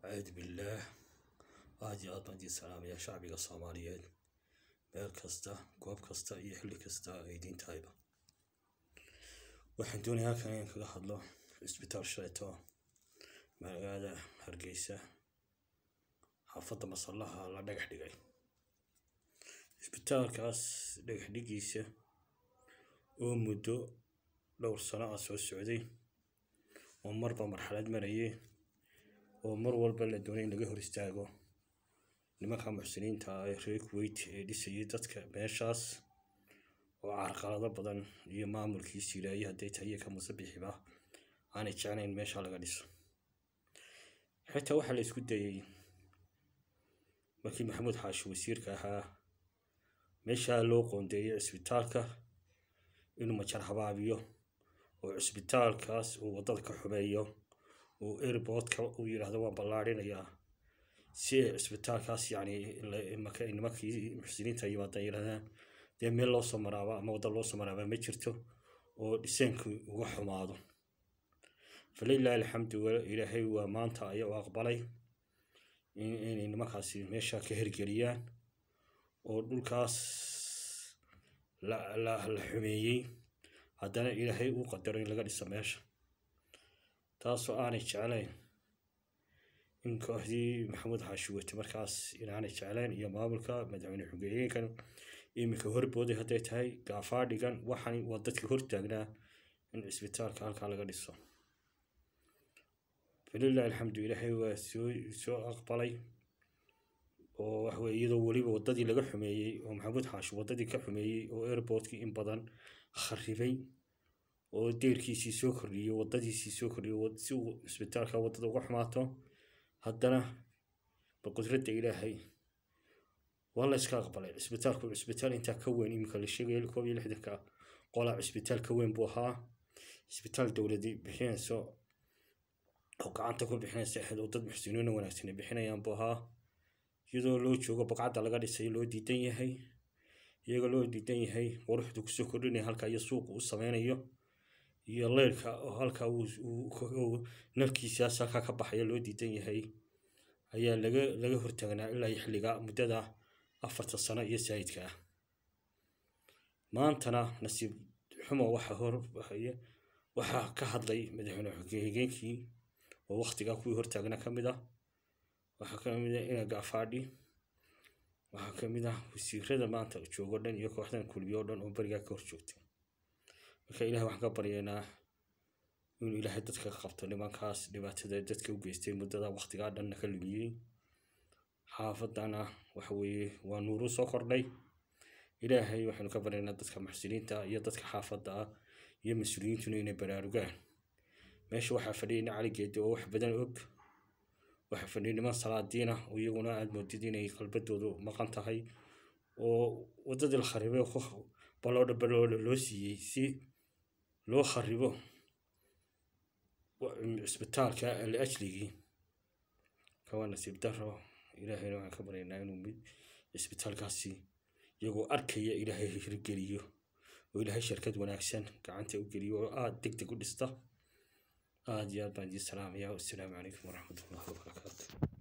acuudu billaah aad iyo aad baan idiin salaamayaa shacbiga soomaaliyeed meel kasta goob kasta iyo xilli kasta ay idiin tahayba waxaan doonayaa halkan inaan kaga hadlo cisbitaal shaleeto magaalada hargeysa xaafadda masallaha la dhagax dhigay cisbitaalkaas dhagax dhigiisa oo muddo dhowr sano ah soo socday oo marba marxalad marayay oo mar walba la doonay in laga hor istaago nimanka muxsiniinta ah ee reer kuwait ee dhisayay dadka meeshaas oo carqalado badan iyo maamulkiisi ilaahay hadday tahay iyo ka musabixiba aanay jeclayn meesha laga dhiso xitaa waxaa la isku dayay markii maxamuud xaashi wasiirka ahaa meeshaa loo qoondeeyay cisbitaalka inuu majar habaabiyo oo cisbitaalkaas uu waddada ka xumeeyo uu airportka uu yidhaahdo waan ballaarinayaa si ay cisbitaalkaas yacni marka ay nimankii muxsiniinta yimaadaan yidhahdaan dee meel loo soo maraaba ama wadda loo soo maraaba ma jirto oo dhiseenku uga xumaado falilaahi alxamdu ilaahay waa maanta ayaa u aqbalay inay nimankaasi meesha ka hergeliyaan oo dhulkaas la la la xumeeyey haddana ilaahay uu qadaro in laga dhiso meesha taasoo aanay jeclayn in kooxdii maxamuud xaashi wate markaas inaanay jeclayn iyo maamulka madaxweyne xogeyeenkan iminka horbooday hadday tahay gaafaa dhigan waxaan waa dadkii hortaagnaa in cisbitaalka halkaa laga dhiso falilahi alxamdu ilaahay waa soo soo aqbalay oo waxweye iyadoo weliba waddadii laga xumeeyey oo maxamuud xaashi waddadii ka xumeeyey oo airportkii in badan kharibay oo deyrkiisii soo kordhiyey waddadiisii soo kordhiyey si uu cisbitaalka waddada uga xumaato haddana baqudradda ilaahay waa la iska aqbalay cisbitaalku cisbitaal intaa ka weyn iminka la sheegaya koob iyo lixdanka qolaa cisbitaal ka weyn buu ahaa cisbitaal dowladi bixinayso oo gacanta ku bixinaysa ahayd oo dad muxsiniina wanaagsan bixinayaan buu ahaa iyadoo loo joogo baqcadda laga dhisay loo diidan yahay iyagoo loo diidan yahay quruxdu kusoo kordhinaya halka iyo suuqa u sameynayo iyo leyrka oo halka uu nalkiisaas halkaa ka baxaya loo diidan yahay ayaa laga laga hortaagnaa ilaa xilliga muddada afarta sano iyo saayidka ah maantana nasiib xumo waxa hor waxaa ka hadlay madaxweyne xogeenkii oo waktigaa kuwii hortaagnaa ka mid ah waxaa ka mid ah ina gaafaadhi waxaa ka mid ah wasiirada maanta joogo dhan iyo kooxdan kulmiyo o dhan oo berigaa ka hor joogtay marka ilaah waxaan ka baryaynaa inuu ilaahay dadka ka qabto nimankaas dhibaatada dadka u geystay muddada waktigaa dhanna ka lumiyey xaafadana waxa weeye waa nuuru soo kordhay ilaahay waxaynu ka baryaynaa dadka muxsiniinta iyo dadka xaafadda ah iyo mas-uuliyiintuna inay baraarugaan meesha waxaa fadhiyay nin cali geedi oo wax badan og waxaa fadhiyay niman salaadiin ah oo iyaguna aada moodid inay qalbadoodu maqan tahay oo waddadii la kharibay baloodha baloodha loo siiyey si loo kharibo cisbitaalka liajligii kawaa nasiib daro ilaahayna waxaan ka baryaynaa inuu mid cisbitaalkaasi iyagoo arkaya ilaahay hirgeliyo oo ilaahay shirkad wanaagsan gacanta u geliyo oo aada deg deg u dhista aada iyo aad baan idiin salaamayaa wassalaamu calaykum waraxmatullahi wabarakaatu